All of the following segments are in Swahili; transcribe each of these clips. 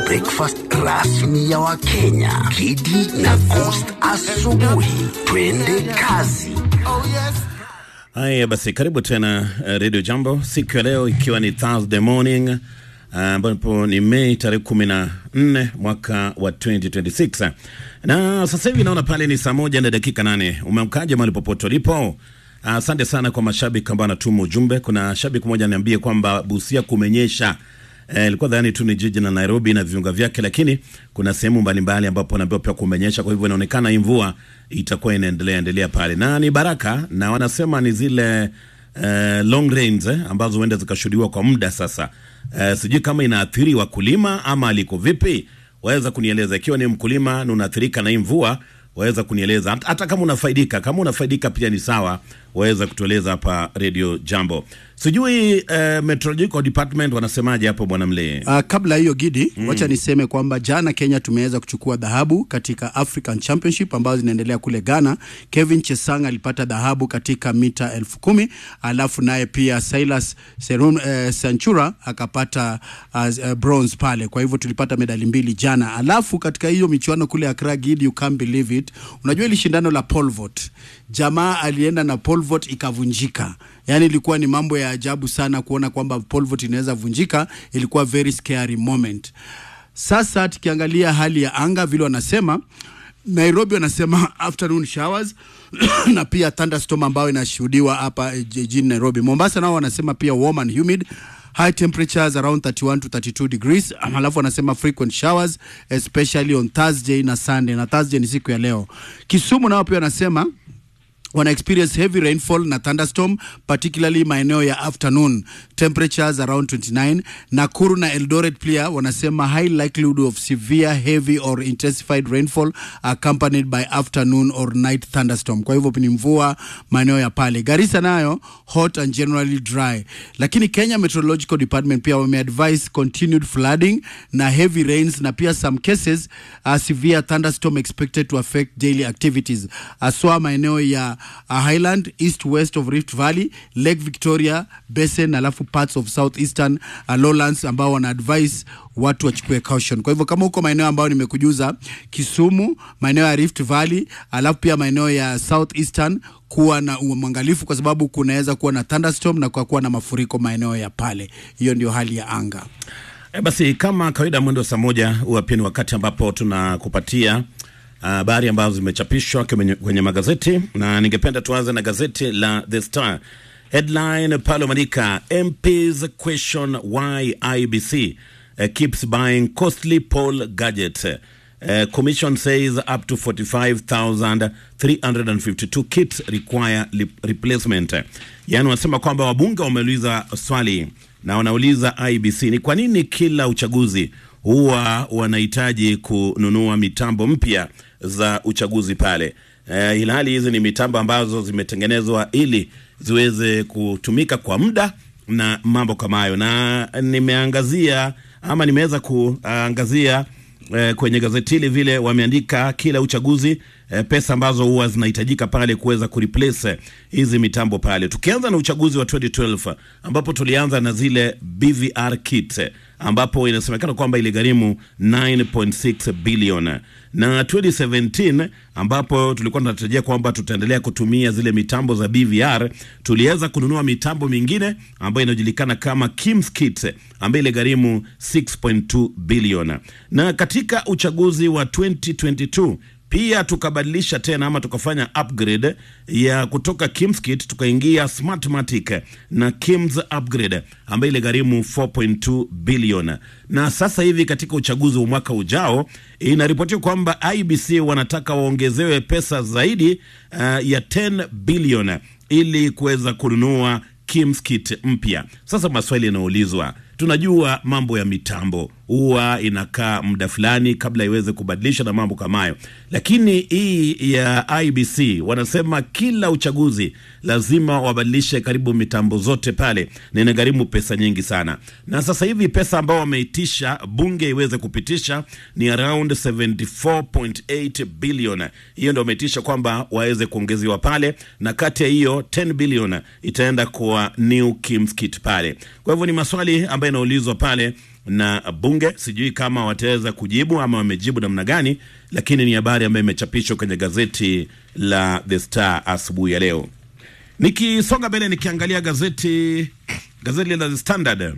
breakfast rasmi ya Wakenya, Kidi na Coast asubuhi. Twende kazi. Haya basi, karibu tena uh, Radio Jambo siku ya leo ikiwa ni Thursday morning ambapo uh, ni Mei tarehe kumi na nne mwaka wa 2026 na sasa hivi naona pale ni saa moja na dakika nane. Umeamkaje mahali popote ulipo? Asante uh, sana kwa mashabiki ambao anatuma ujumbe. Kuna shabiki mmoja niambie kwamba Busia kumenyesha ilikuwa eh, dhani tu ni jiji la Nairobi na viunga vyake, lakini kuna sehemu mbalimbali ambapo naambiwa pia kumenyesha. Kwa hivyo inaonekana hii mvua itakuwa inaendelea endelea pale, na ni baraka, na wanasema ni zile eh, long rains eh, ambazo huenda zikashuhudiwa kwa muda sasa. Eh, sijui kama inaathiri wakulima ama aliko vipi, waweza kunieleza ikiwa ni mkulima na unaathirika na hii mvua waweza kunieleza hata, hata kama unafaidika. Kama unafaidika pia ni sawa, waweza kutueleza hapa Radio Jambo. Sijui uh, Meteorological Department wanasemaje hapo bwana Mlee? Uh, kabla hiyo Gidi, mm. wacha niseme kwamba jana Kenya tumeweza kuchukua dhahabu katika African Championship ambazo zinaendelea kule Ghana. Kevin Chesang alipata dhahabu katika mita elfu kumi alafu naye pia Silas Serun, uh, Sanchura akapata uh, uh, bronze pale. Kwa hivyo tulipata medali mbili jana, alafu katika hiyo michuano kule Accra, Gidi, you can't believe it. Unajua ili shindano la pole vault, jamaa alienda na pole vault ikavunjika. Yani ilikuwa ni mambo ya ajabu sana kuona kwamba pole vault inaweza vunjika, ilikuwa very scary moment. Sasa tukiangalia hali ya anga vile wanasema Nairobi wanasema afternoon showers na pia thunderstorm ambayo inashuhudiwa hapa jijini Nairobi. Mombasa nao wanasema pia warm and humid high temperatures around 31 to 32 degrees. Alafu wanasema frequent showers especially on Thursday na Sunday, na Thursday ni siku ya leo. Kisumu nao pia wanasema wana experience heavy rainfall na thunderstorm particularly maeneo ya afternoon temperatures around 29 nakuru na eldoret pia wanasema high likelihood of severe heavy or intensified rainfall accompanied by afternoon or night thunderstorm kwa hivyo ni mvua maeneo ya pale garissa nayo hot and generally dry lakini kenya meteorological department pia wameadvise continued flooding na heavy rains na pia some cases uh, severe thunderstorm expected to affect daily activities aswa maeneo ya uh, Highland east west of Rift Valley, Lake Victoria Basin, alafu parts of southeastern uh, lowlands ambao wana advise watu wachukue caution. Kwa hivyo kama huko maeneo ambayo nimekujuza, Kisumu, maeneo ya Rift Valley, alafu pia maeneo ya southeastern kuwa na uangalifu kwa sababu kunaweza kuwa na thunderstorm na kwa kuwa na mafuriko maeneo ya pale. Hiyo ndio hali ya anga. E, basi kama kawaida mwendo saa moja huwa pia ni wakati ambapo tunakupatia habari uh, ambazo zimechapishwa kwenye, kwenye magazeti na ningependa tuanze na gazeti la The Star. Headline pale umeandika MPs question why IBC uh, keeps buying costly poll gadgets. Uh, commission says up to 45,352 kits require replacement. Yaani wanasema kwamba wabunge wameuliza swali na wanauliza IBC ni kwa nini kila uchaguzi huwa wanahitaji kununua mitambo mpya za uchaguzi pale. Uh, ilhali hizi ni mitambo ambazo zimetengenezwa ili ziweze kutumika kwa muda na mambo kama hayo, na nimeangazia ama nimeweza kuangazia uh, kwenye gazeti hili vile wameandika kila uchaguzi uh, pesa ambazo huwa zinahitajika pale kuweza kureplace hizi mitambo pale. Tukianza na uchaguzi wa 2012 ambapo tulianza na zile BVR kit ambapo inasemekana kwamba iligharimu 9.6 bilioni na 2017 ambapo tulikuwa tunatarajia kwamba tutaendelea kutumia zile mitambo za BVR, tuliweza kununua mitambo mingine ambayo inajulikana kama Kims kit ambayo iligharimu 6.2 bilioni. Na katika uchaguzi wa 2022 pia tukabadilisha tena ama tukafanya upgrade ya kutoka Kimskit tukaingia Smartmatic na Kims upgrade ambayo ile gharimu 4.2 bilioni. Na sasa hivi katika uchaguzi wa mwaka ujao inaripotiwa kwamba IBC wanataka waongezewe pesa zaidi uh, ya 10 bilioni ili kuweza kununua Kimskit mpya. Sasa maswali yanaulizwa tunajua mambo ya mitambo huwa inakaa muda fulani kabla iweze kubadilisha na mambo kama hayo, lakini hii ya IBC wanasema kila uchaguzi lazima wabadilishe karibu mitambo zote pale, na inagharimu pesa nyingi sana. Na sasa hivi pesa ambao wameitisha bunge iweze kupitisha ni around 74.8 billion. Hiyo ndio wameitisha kwamba waweze kuongezewa pale, na kati ya hiyo 10 billion itaenda kwa New Kims Kit pale. Kwa hivyo ni maswali ambayo yanaulizwa pale na bunge. Sijui kama wataweza kujibu ama wamejibu namna gani, lakini ni habari ambayo imechapishwa kwenye gazeti la The Star asubuhi ya leo. Nikisonga mbele, nikiangalia gazeti gazeti la The Standard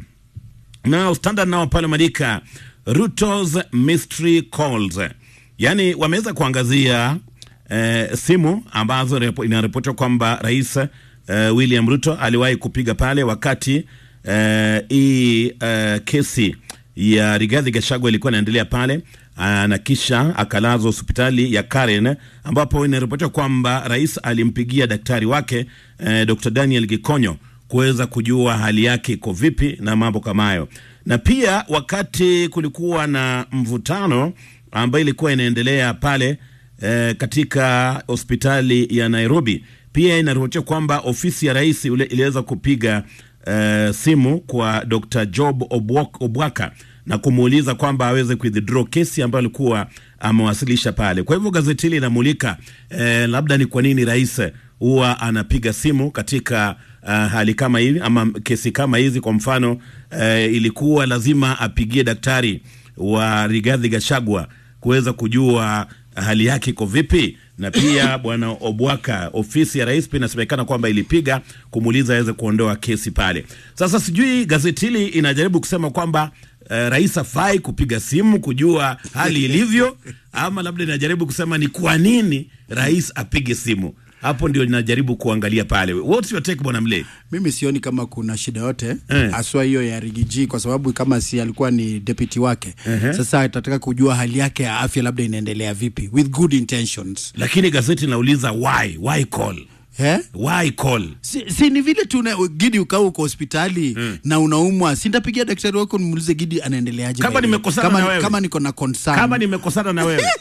nao Standard nao pale maandika Ruto's mystery calls, yaani wameweza kuangazia eh, simu ambazo repo- inaripotiwa kwamba rais eh, William Ruto aliwahi kupiga pale wakati eh, hii eh, kesi ya Rigathi Gachagua ilikuwa inaendelea pale ah, na kisha akalazwa hospitali ya Karen ambapo inaripotiwa kwamba rais alimpigia daktari wake eh, Dr. Daniel Gikonyo kuweza kujua hali yake iko vipi na mambo kama hayo, na pia wakati kulikuwa na mvutano ambayo ilikuwa inaendelea pale eh, katika hospitali ya Nairobi, pia inaripotiwa kwamba ofisi ya rais ule iliweza kupiga eh, simu kwa Dr. Job Obwak- Obwaka na kumuuliza kwamba aweze kuidraw kesi ambayo alikuwa amewasilisha pale. Kwa hivyo gazeti hili linamulika eh, labda ni kwa nini rais huwa anapiga simu katika uh, hali kama hivi ama kesi kama hizi. Kwa mfano uh, ilikuwa lazima apigie daktari wa Rigathi Gachagua kuweza kujua hali yake iko vipi, na pia bwana Obwaka, ofisi ya rais pia inasemekana kwamba ilipiga kumuuliza aweze kuondoa kesi pale. Sasa sijui gazeti hili inajaribu kusema kwamba uh, rais afai kupiga simu kujua hali ilivyo, ama labda inajaribu kusema ni kwa nini rais apige simu hapo ndio ninajaribu kuangalia pale. What's your take bwana Mle? mimi sioni kama kuna shida yote Eh. haswa hiyo ya rigiji kwa sababu kama si alikuwa ni deputy wake sasa atataka kujua hali yake ya afya labda inaendelea vipi with good intentions Lakini gazeti linauliza why why call eh? why call si, si ni vile tu una- gidi ukaa uko hospitali na unaumwa sintapigia daktari wako nimuulize gidi anaendeleaje Kama by the way. nimekosana kama, na wewe. kama niko na concern kama nimekosana na wewe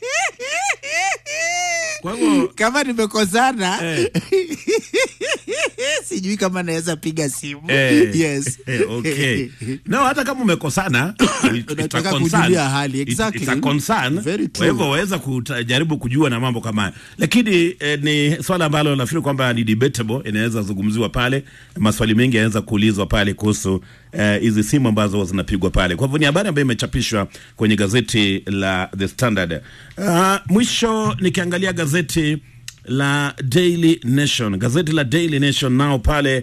kwa hivyo kama nimekosana Eh. sijui kama naweza piga simu Eh, yes eh, okay. No, hata kama umekosana it- it's a Unataka concern. kujulia hali, It- exactly. it's a concern. Very Kwa true. hivyo waweza kujaribu kujua na mambo kama haya, lakini eh, ni swala ambalo nafikiri kwamba ni debatable, inaweza zungumziwa pale, maswali mengi yanaweza kuulizwa pale kuhusu eh, hizi simu ambazo zinapigwa pale. Kwa hivyo ni habari ambayo imechapishwa kwenye gazeti la The Standard. Uh, mwisho nikiangalia gazeti la Daily Nation, gazeti la Daily Nation nao pale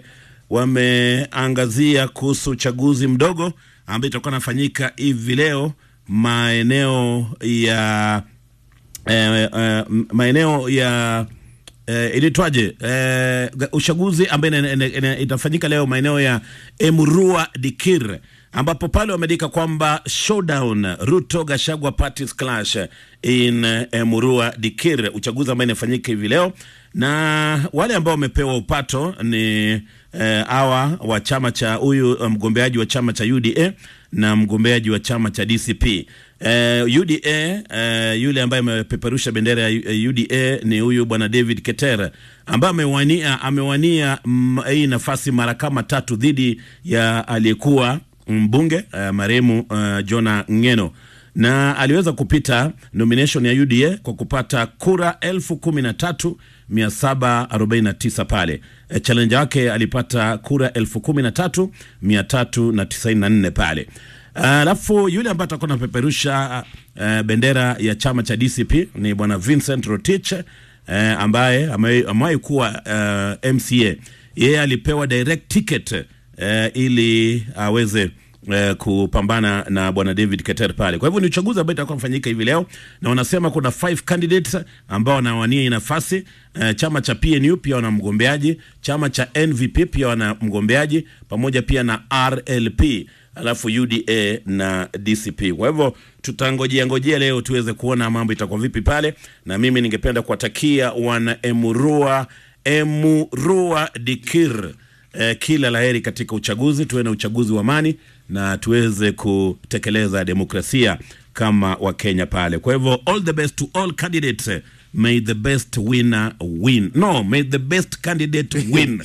wameangazia kuhusu uchaguzi mdogo ambayo itakuwa nafanyika hivi leo maeneo ya eh, eh, m- maeneo ya eh, ilitwaje eh, ga- uchaguzi ambayo ina- ina- ina- itafanyika leo maeneo ya Emurua Dikir ambapo pale wameandika kwamba showdown Ruto Gashagwa parties clash in eh, Emurua Dikir, uchaguzi ambao inafanyika hivi leo, na wale ambao wamepewa upato ni eh, hawa wa chama cha huyu eh, mgombeaji wa chama cha UDA na mgombeaji wa chama cha DCP. Eh, UDA eh, yule ambaye amepeperusha bendera ya U- UDA ni huyu bwana David Keter ambaye amewania amewania mm, hii nafasi mara kama tatu dhidi ya aliyekuwa mbunge uh, marehemu uh, Jona Ngeno na aliweza kupita nomination ya UDA kwa kupata kura elfu kumi na tatu mia saba arobaini na tisa pale. E, challenger wake alipata kura elfu kumi na tatu mia tatu na tisaini na nne pale. Alafu yule ambaye atakuwa anapeperusha uh, bendera ya chama cha DCP ni bwana Vincent Rotich uh, ambaye ame- amewahi kuwa uh, MCA. Yeye alipewa direct ticket uh, ili aweze eh, kupambana na bwana David Keter pale. Kwa hivyo ni uchaguzi ambao itakuwa mfanyika hivi leo, na wanasema kuna five candidates ambao wanawania hii nafasi. Eh, chama cha PNU pia wana mgombeaji, chama cha NVP pia wana mgombeaji, pamoja pia na RLP alafu UDA na DCP. Kwa hivyo tutangojea ngojea leo tuweze kuona mambo itakuwa vipi pale, na mimi ningependa kuwatakia wana Emurua Emurua Dikir eh, kila laheri katika uchaguzi. Tuwe na uchaguzi wa amani na tuweze kutekeleza demokrasia kama Wakenya pale. Kwa hivyo all the best to all candidates. May the best winner win. No, may the best candidate win.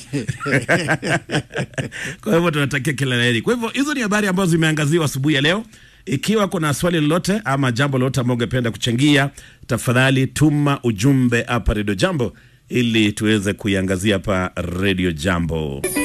Kwa hivyo tunatakia kila laheri. Kwa hivyo hizo ni habari ambazo zimeangaziwa asubuhi ya leo. Ikiwa kuna swali lolote ama jambo lolote ambao ungependa kuchangia, tafadhali tuma ujumbe hapa Redio Jambo ili tuweze kuiangazia hapa Redio Jambo.